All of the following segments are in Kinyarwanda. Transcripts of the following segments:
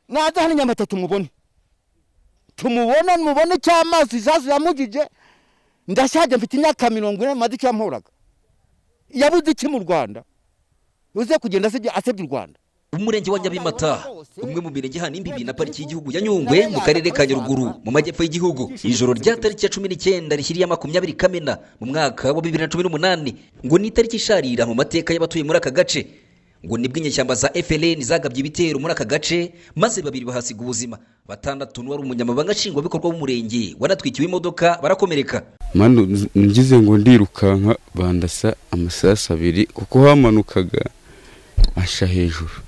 naza hano nyamata tumubone tumubone mubone cy'amazi isasu yamugije ndashaje mfite imyaka mirongo ine maze icyo yamporaga yabuze iki mu rwanda uze kugenda asebye asebye u rwanda umurenge wa nyabimata umwe mu mirenge hano imbibi na pariki y'igihugu ya nyungwe mu karere ka nyaruguru mu majyepfo y'igihugu ijoro rya tariki ya cumi n'icyenda rishyiriye makumyabiri kamena mu mwaka wa bibiri na cumi n'umunani ngo ni itariki isharira mu mateka y'abatuye muri aka gace ngo nibwo inyeshyamba za FLN zagabye ibitero muri aka gace maze babiri bahasiga ubuzima batandatu n'uwari umunyamabanga nshingwabikorwa w'umurenge wanatwikiwe imodoka barakomereka mano ngize ngo ndirukanka bandasa amasasu abiri kuko hamanukaga asha hejuru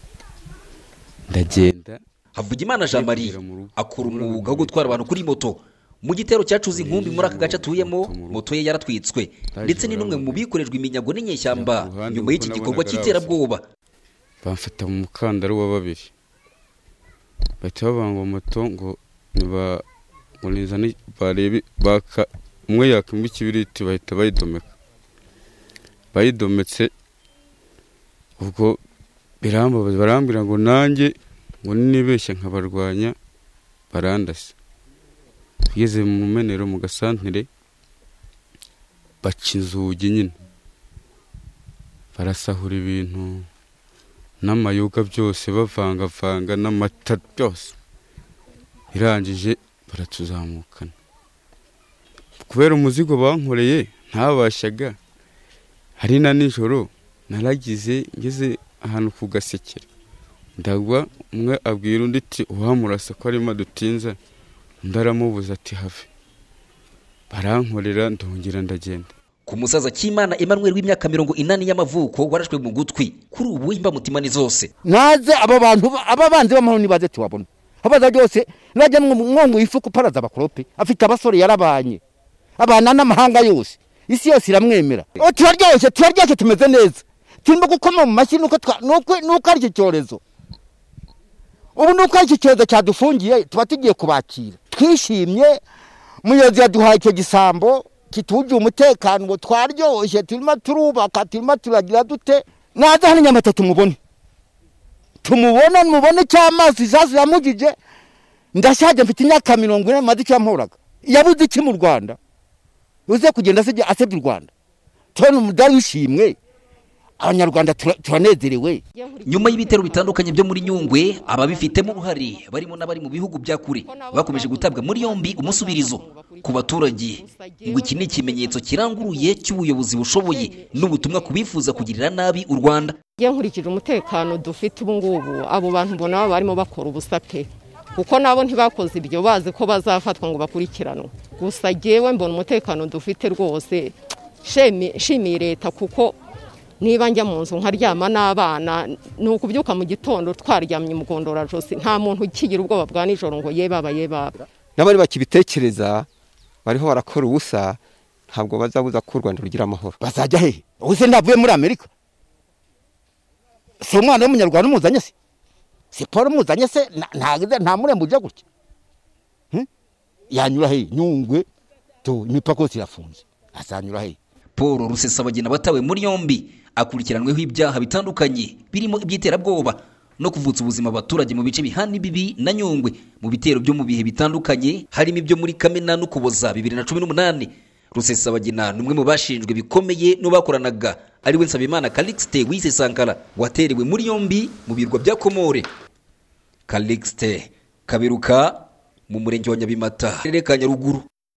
ndagenda havugimana jean marie akora umwuga wo gutwara abantu kuri moto mu gitero cyacuze inkumbi muri aka gace atuyemo moto ye yaratwitswe ndetse ni n'umwe mu bikorejwe iminyago n'inyeshyamba nyuma y'iki gikorwa cy'iterabwoba bamfata mu mukandara wa babiri bahita babangwa moto ngo nibazane barebe baka umwe yakimba ikibiriti bahita bayidomeka bayidometse ubwo birambabaza barambwira ngo nanjye ngo nibeshya nkabarwanya barandase tugeze mu menero mu gasantere baca inzugi nyine barasahura ibintu n'amayoga byose bavangavanga n'amata byose birangije baratuzamukana kubera umuzigo bankoreye ntabashaga hari na nijoro naragize ngeze ahantu ku gasekera ndagwa umwe abwira undi ati uhamurasa ko arimo adutinza undi aramubuza ati have barankorera ndongera ndagenda ku musaza cy'imana emmanuel w'imyaka mirongo inani y'amavuko warashwe mu gutwi kuri ubu imbamutima ni zose naze aba bantu aba banzi b'amahoro nibaze tubabona abaza byose najya mwunguye ifu kuparaza abakorope afite abasore yarabanye abana n'amahanga yose isi yose iramwemera turaryoshye turaryoshye tumeze neza turimo gukoma mu mashyi nuko ari iki cyorezo ubu nuko ari iki cyorezo cyadufungiye tuba tugiye kubakira twishimye muyobozi yaduhaye icyo gisambo kitugiye umutekano ngo twaryoshye turimo turubaka turimo turagira dute naza hano nyamata tumubone tumubone mubone cy'amazi isasu yamugije ndashaje mfite imyaka mirongo ine maze icyo yamporaga yabuze iki mu rwanda uze kugenda asebye u rwanda turabona umudari w'ishimwe abanyarwanda turanezerewe nyuma y'ibitero bitandukanye byo muri nyungwe ababifitemo uruhare barimo n'abari mu bihugu bya kure bakomeje gutabwa muri yombi umusubirizo ku baturage ngo iki ni ikimenyetso kiranguruye cy'ubuyobozi bushoboye n'ubutumwa ku bifuza kugirira nabi u rwanda nkurikije umutekano dufite ubu ngubu abo bantu mbona baba barimo bakora ubusa pe kuko nabo ntibakoze ibyo bazi ko bazafatwa ngo bakurikiranwe gusa ngewe mbona umutekano dufite rwose shimiye leta kuko niba njya mu nzu nkaryama n'abana ni ukubyuka mu gitondo twaryamye mu gondorajosi nta muntu ukigira ubwoba bwa nijoro ngo ye baba ye baba n'abari bakibitekereza bariho barakora ubusa ntabwo bazabuza ko u rwanda rugira amahoro bazajya hehe ubuse ndavuye muri amerika si umwana w'umunyarwanda umuzanye se si paul umuzanye se nta murembo ujya gutya yanyura hehe nyungwe tu imipaka yose irafunze azanyura hehe paul rusesabagina batawe muri yombi akurikiranweho ibyaha bitandukanye birimo iby'iterabwoba no kuvutsa ubuzima abaturage mu bice bihana imbibi na nyungwe mu bitero byo mu bihe bitandukanye harimo ibyo muri kamena n'ukuboza bibiri na cumi n'umunani rusesabagina ni umwe mu bashinjwe bikomeye n'ubakoranaga ari we nsabimana calixte wise sankara waterewe muri yombi mu birwa bya komore calixte kaberuka mu murenge wa nyabimata karere ka nyaruguru